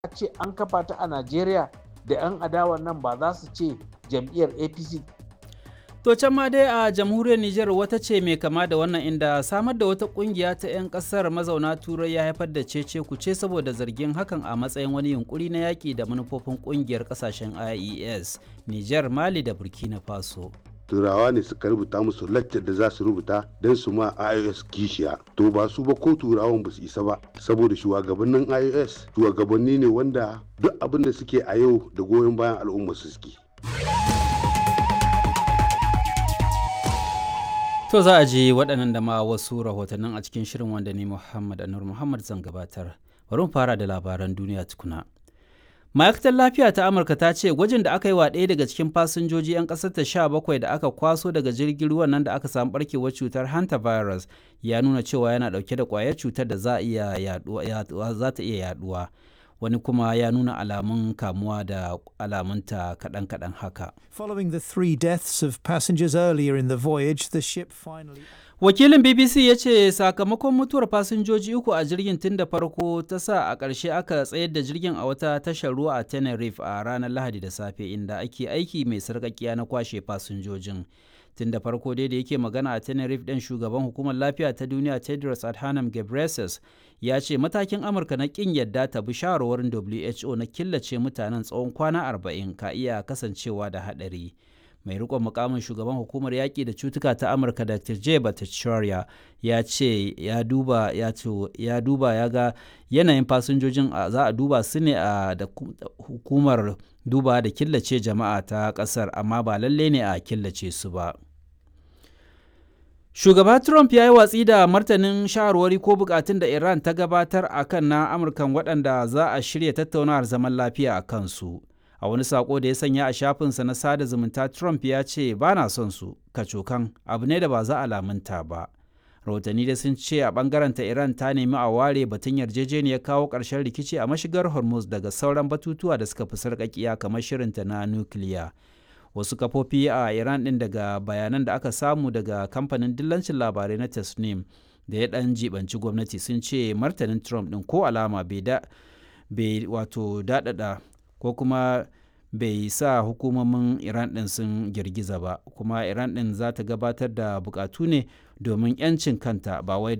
a ce an kafa ta a najeriya da 'yan adawan nan ba za su ce jam'iyyar apc To can ma dai a jamhuriyar Nijar wata ce mai kama da wannan inda samar da wata kungiya ta 'yan kasar mazauna turai ya haifar da cece kuce saboda zargin hakan a matsayin wani yunkuri na yaƙi da manufofin kungiyar kasashen IES, Nijar, Mali da Burkina Faso. turawa ne suka rubuta musu laccar da za su rubuta don su ma ios kishiya to ba su ba ko turawan ba su isa ba saboda shugabannin ios shugabanni ne wanda duk abin da suke a yau da goyon bayan al'umma su suke To za a ji waɗannan da ma wasu rahotannin a cikin shirin wanda ni Muhammad Anur Muhammad zan gabatar. Bari mu fara da labaran duniya tukuna. Ma'aikatar lafiya ta Amurka ta ce gwajin da aka yi wa ɗaya daga cikin fasinjoji 'yan ƙasar ta sha bakwai da aka kwaso daga jirgin ruwan nan da aka samu barkewar cutar hantavirus ya nuna cewa yana ɗauke da ƙwayar cutar da za ta iya yaɗuwa. wani kuma ya nuna alamun kamuwa da alamunta kaɗan-kaɗan haka. Following the three deaths of passengers earlier in the voyage, the ship finally... Wakilin BBC ya ce sakamakon mutuwar fasinjoji uku a jirgin tun da farko ta sa a ƙarshe aka tsayar da jirgin a wata tashar ruwa a Tenerife a ranar Lahadi da safe inda ake aiki mai sarƙaƙiya na kwashe fasinjojin. tun da farko dai da yake magana a tenerife ɗin shugaban hukumar lafiya ta duniya tedros adhanom ghebreyesus ya ce matakin amurka na ƙin yadda ta bi shawarwarin who na killace mutanen tsawon kwana 40 ka iya kasancewa da haɗari mai rikon mukamin shugaban hukumar yaƙi da cutuka ta amurka dr j bhattacharya ya ce ya duba ya ya duba ya ga yanayin fasinjojin za a duba su ne a da hukumar duba da killace jama'a ta ƙasar amma ba lalle ne a killace su ba shugaba trump ya yi watsi da martanin shawarwari ko bukatun da iran ta gabatar a kan na amurkan waɗanda za a shirya tattaunawar zaman lafiya a kansu a wani sako da ya sanya a shafinsa na sada zumunta trump ya ce ba na son su kacokan abu ne da ba za a lamunta ba rahotanni da sun ce a bangaren ta iran ta nemi a ware batun yarjejeniyar kawo ƙarshen rikici a mashigar hormuz daga sauran batutuwa da suka fi sarƙaƙiya kamar shirinta na nukiliya wasu kafofi a iran ɗin daga bayanan da aka samu daga kamfanin dillancin labarai na tasnim da ya ɗan jibanci gwamnati sun ce martanin trump ɗin ko alama bai wato daɗaɗa ko kuma bai sa hukumomin iran ɗin sun girgiza ba kuma iran ɗin za ta gabatar da bukatu ne domin 'yancin kanta ba wai